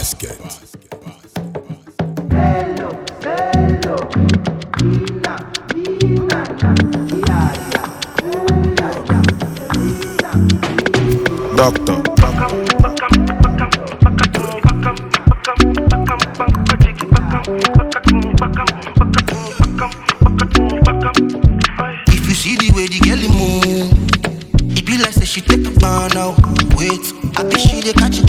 basket. Doctor. If you see the way the girl dey move, it be like say she take a ban now. Wait, I think she dey catch